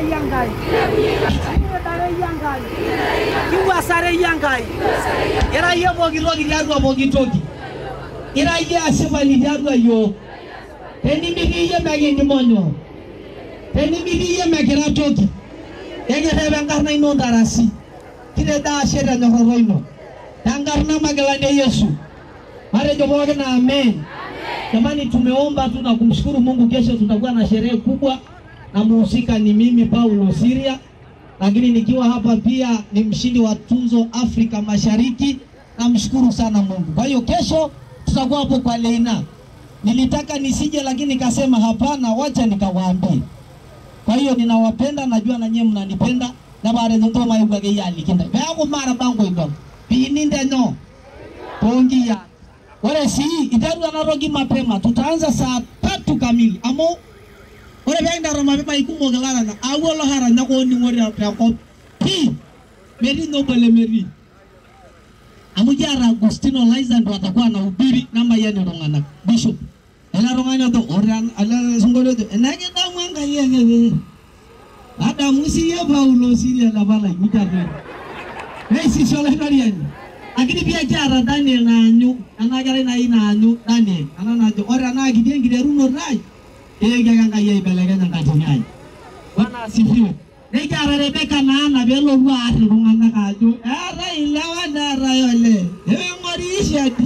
yangai kiretare yangai kiwasare yangai ira yie pooki toki tiatua pooki toki ira yie asipani tiatua yiok tenimitii yie mekinkimonyo tenimitii yie mekira toki ekirrep enkarna ino ntarasi kitejo ashe tenyorrata ino tenkarna magilani e Yesu matejo pookin amen jamani tumeomba tu na kumshukuru Mungu kesho tutakuwa na sherehe kubwa na muhusika ni mimi Paulo Siria lakini nikiwa hapa pia ni mshindi wa tunzo Afrika Mashariki namshukuru sana Mungu kwa hiyo kesho tutakuwa hapo kwa Leina nilitaka nisije lakini nikasema hapana wacha nikawaambie kwa hiyo ninawapenda, najua na nyinyi mnanipenda na bare ndoto mai kwa gei ali kinda. Bego mara bango ido. Pini ndeno. Pongia. Wale si itaru anarogi mapema. Tutaanza saa tatu kamili. Amo Ore benda roma mapema ikumo galana na awolo hara nyako ni ngori ya ko. Pi. Meri no bele meri. Amujara Agustino Liza ndo atakuwa anahubiri namba yeye ndo ngana. Bishop. Ela ronganya to oran ala sungolo to. Enake damu anga yeye adamu siye paulo siria labala ikujate neisisiolaitoriani lakini pia kiata daniel naanyu ena kerai nai naanyu daniel ena najo ore enaa kiti enkiterunoto ai ekiaka enkai aibelekeny enkatini ai bwana asifiwe nikiata rebeka naana peelotu aar iltung'anak ajo eetai ilewa neetai olee eing'ori ishadi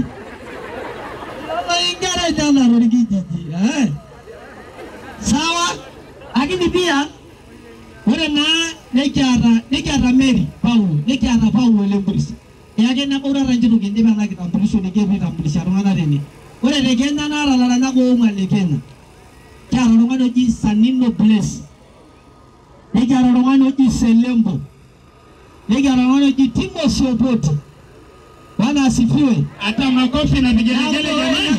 inkera enyenak torkijiji eh? sawa lakini pia ore naa nikiata nikiata Mary Paulo nikiata Paulo Lemburis eyake nebaurata nchitu kindip ena kitambulisho nikipuo aitambulisha iltung'anak tene ore te Kenya naata laranyak oong'uan le Kenya kiata oltung'ani oji Sanino Bless nikiata oltung'ani oji Selembo nikiata oltung'ani oji Timothy Opoti Bwana asifiwe Hata makofi na vigelegele jamani.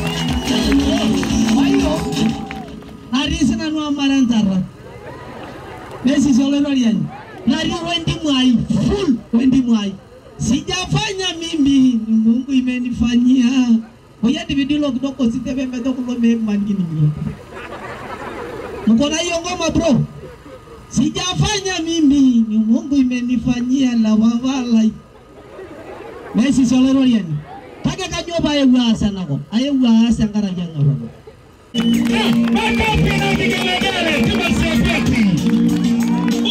Kwa hiyo natii sinanu amara enchata nesisi oloitoriani natii wendimu ai full wendimu ai sijafanya mimi ni Mungu imenifanyia oya dividilo kidogo sitepembeto kulo memankinimio mko na hiyo ngoma bro sijafanya mimi ni Mungu imenifanyia la wavalai nesisi oloitoriani kake kajo paewuo aas enakop aewuo aas enkaraki eng'oroto Makofi na vigelegele Timothy Opeti.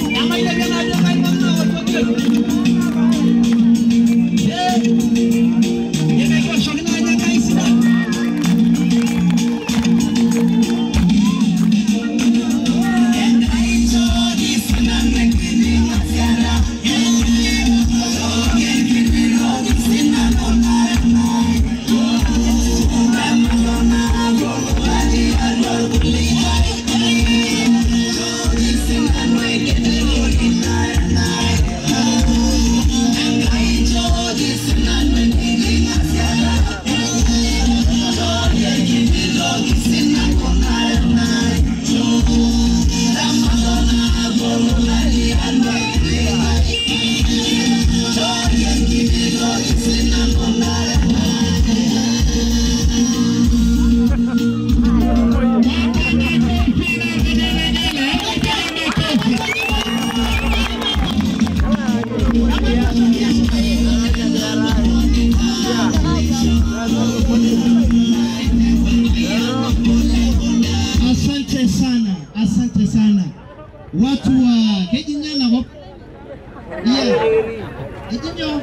Asante sana, asante sana watu wa Kejinyana ko yeah. Ejinyo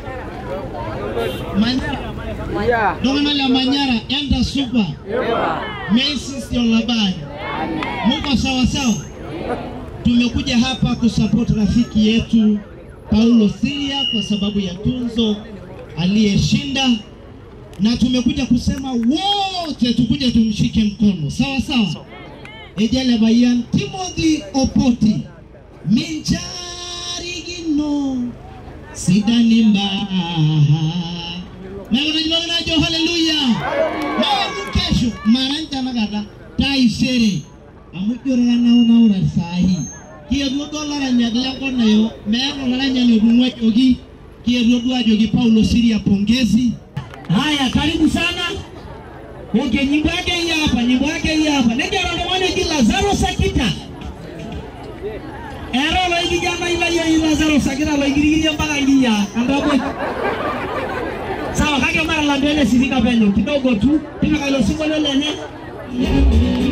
Manyara Dongana la Manyara enda super Macy's Yolabani Muko sawa sawa Tumekuja hapa kusupport rafiki yetu Paulo Siria kwa sababu ya tunzo aliyeshinda na tumekuja kusema wote tukuje tumshike mkono sawa sawa ejale bayan Timothy Opoti minjarigino sidani mbaha nagonajibaganajo haleluya namu kesho maranja nakata taisere amu jorera naunaura sahi kietuo duo laranyak lenkop nayo meeta olaranyani otung'uajoki kietuo duo ajoki Paulo Siria pongezi Haya, karibu sana. Okay, nyimbo yake hii hapa, nyimbo yake hii hapa. Nenda na mwana jina Lazaro Sakita. usakita loigirigirie mpaka ngia andabwe sawa kake mara la mbele sifika penyo kidogo tu tipika ilo sinkolio lenye